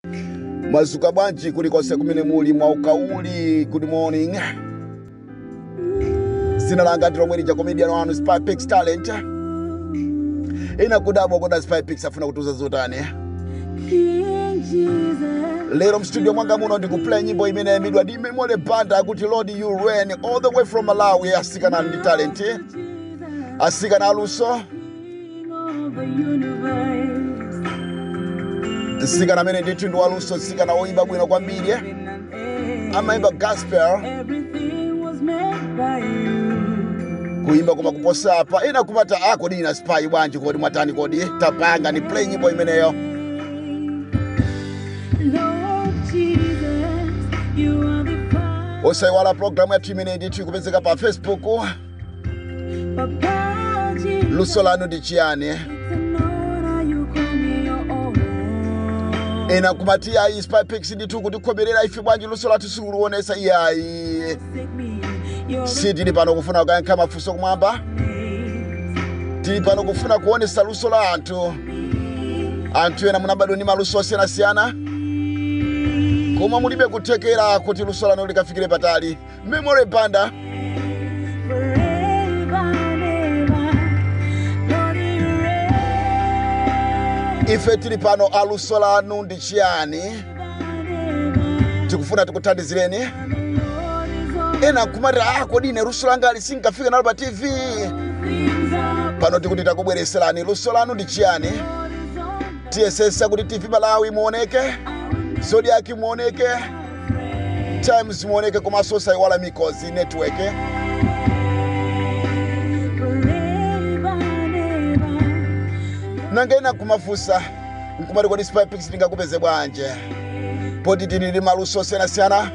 mwazuka bwanji kulikonse kumene muli mwaukauli good morning zina langa ndilomwe lija comedian wanu spypix talent ina kudabwa koda spypix afuna kutuza zotani King Jesus. lero mstudio mwanga muno ndikuplay nyimbo imene yayimidwa ndi memole banda akuti lord you reign all the way from malawi asikana ndi talent asikana aluso King of the universe. msikana amene ndithu ndi waluso msikana woyimba bwino kwambiri Heaven and earth. amayimba gospel Everything was made by you. kuyimba koma kuposa apa ina kumata a kodi ina spy bwanji kodi mwatani kodi tapanga ni play nyimbo imeneyo Lord Jesus, you are the Father. osayiwala programu yathu imene ndithu ikupezeka pa facebook Papa Jesus. luso lanu ndi chiyani It's an honor you call me your own. ina kumati ayi spypix ndithu kutikhomerera ife bwanji luso lathu sikuluonesa iyayi Take me. You're the si tili pano kufuna kuyankha mafunso kumwamba place. tili pano kufuna kuonesa luso la anthu anthu ena munabadwa ndi maluso osiyanasiyana koma mulibe kuthekera kuti luso lanu likafikire patali memory banda Forever and ever. Lord, you reign. ife tili pano aluso lanu ndi chiyani tikufuna tikuthandizireni ena nkumati ah kodi ine luso langa lisingafika nalo pa tv pano tikuti takubwereserani luso lanu ndi chiyani tiyesesa kuti tv malawi muoneke zodiaki muoneke times muoneke komanso osayiwala mikozi network nanga ena kumafunsa nkumati kodi spypix tingakupeze bwanje poti tili ndi maluso osiyanasiyana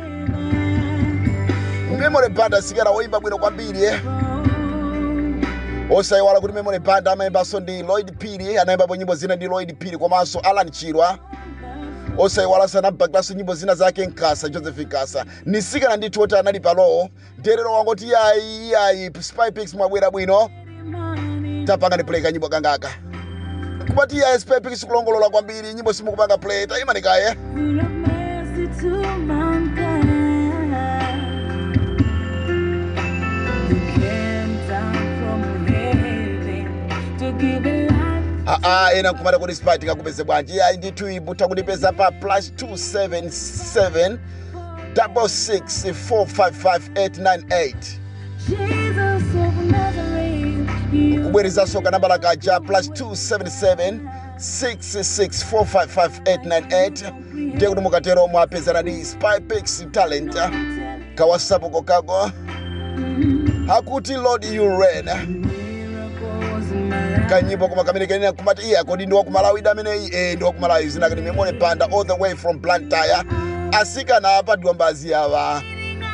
memory band asikana woyimba bwino kwambiri eh? osayiwala kuti memory band amayimbanso ndi lloyd piri anayimbapo nyimbo zina ndi lloyd piri komanso alan chirwa osayiwala sanabhakiranso nyimbo zina zake nkasa joseph nkasa nisikana ndithu oti anali palowo nterero wangoti yayi yayi spypix mwabwera bwino tapanga ndipuleka nyimbo kangaka kumati yayi spypix kulongolola kwambiri nyimbo simukupanga play tayimanikaye Full of mercy to mankind. You came down from heaven to give a life. aa ena nkumati kuti spy tikakupeze bwanji yayi ndithu ibutha kundipeza pa plus 277 66455 Jesus of Nazareth, you kubwerezaso kanambala kaja plus 277 6645598 ndiye kuti mukatero mwapezana ndi spypix talent kawasapuko kako akuti lord you reign miracles in my life. kanyimbo koma kamene kenena kumati iye kodi ndi wakumalawi ameneyi eh ndi wakumalawi zinake ndi memone banda all the way from blantyre asikana apa ndiwambazi awa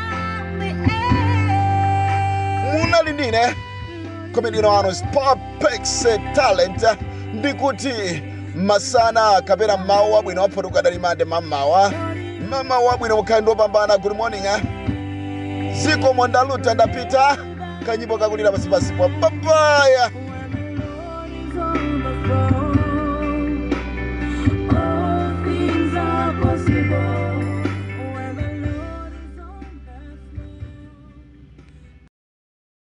munali ndine komedino wanu spypix talent ndikuti masana kapena mawu abwino waphotuka dali mande mamawa mamawa abwino mukhale ndiopambana good morning eh? ziko mondaluta ndapita kanyimbo kakulira pasipasipo papaya When the Lord is on the throne.